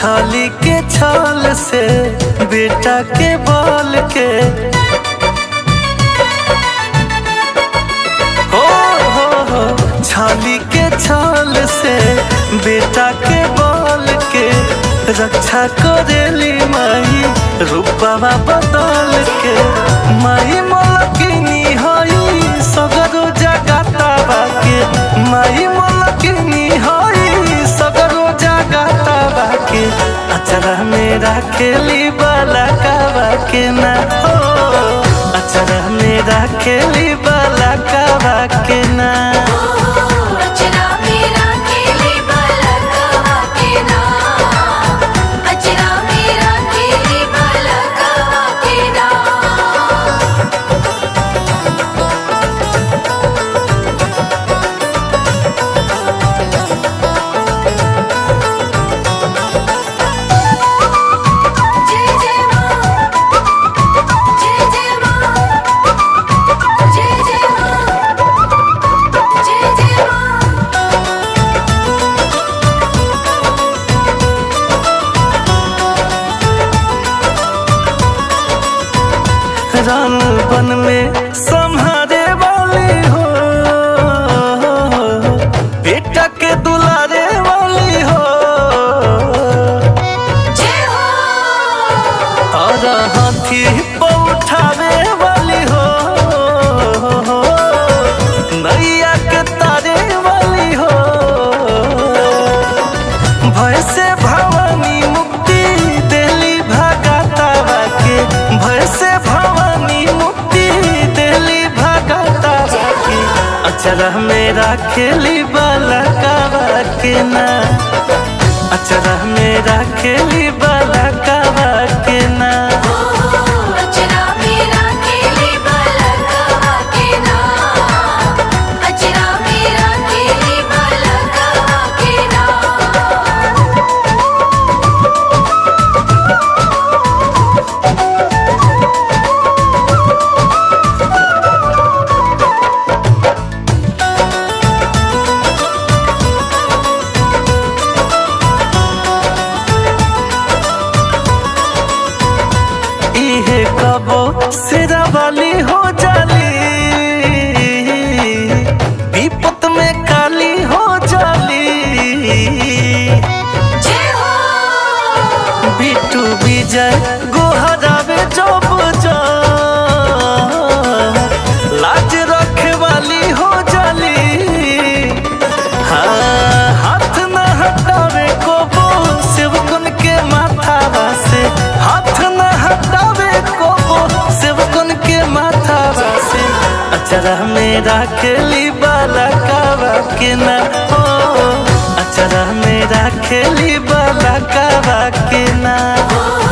छाली के छाल से बेटा के बाल के हो हो हो छाली के छाल से बेटा के बाल के रक्षा करेली माई रूपवा बदल के माई मलकिनी हई सगरो जगाता बाके माई मलकिनी हई सगरो जगाता बाके अचरा मेरा खेली बाला कावा के ना हो अचरा मेरा खेली बाला कावा के ना अचरा मेरा खेली बलकवा के नाम अचरा मेरा खेली बलकवा के नाम जय जय मां जय जय मां जय जय मां जय जय मां रान बन में संहारे वाली हो बेटा के दुलारे वाली हो जय हो और हाथी पर उठावे वाली हो नैया के तारे वाली हो भय से भवानी मुक्ति देली भगाता के भय से भवानी मुक्ति देली भगाता के अचरा मेरा खेली बाला कावा के ना अचरा मेरा खेली बाला कावा के ना अचरा मेरा खेली बलकवा के नाम अचरा मेरा खेली बलकवा के नाम इहे कबो सिरा वाली हो जाली विपत में काली हो जाली जय हो बिटू विजय गोहरावे जब जा लाज रखे वाली हो जाली हाँ हाथ न हटावे को वो सेवकन के माथा से हाथ न हटावे को वो सेवकन के माथा से अचरा मेरा खेली बाला कावा के ना हो अचरा मेरा खेली बाला कावा के ना ओ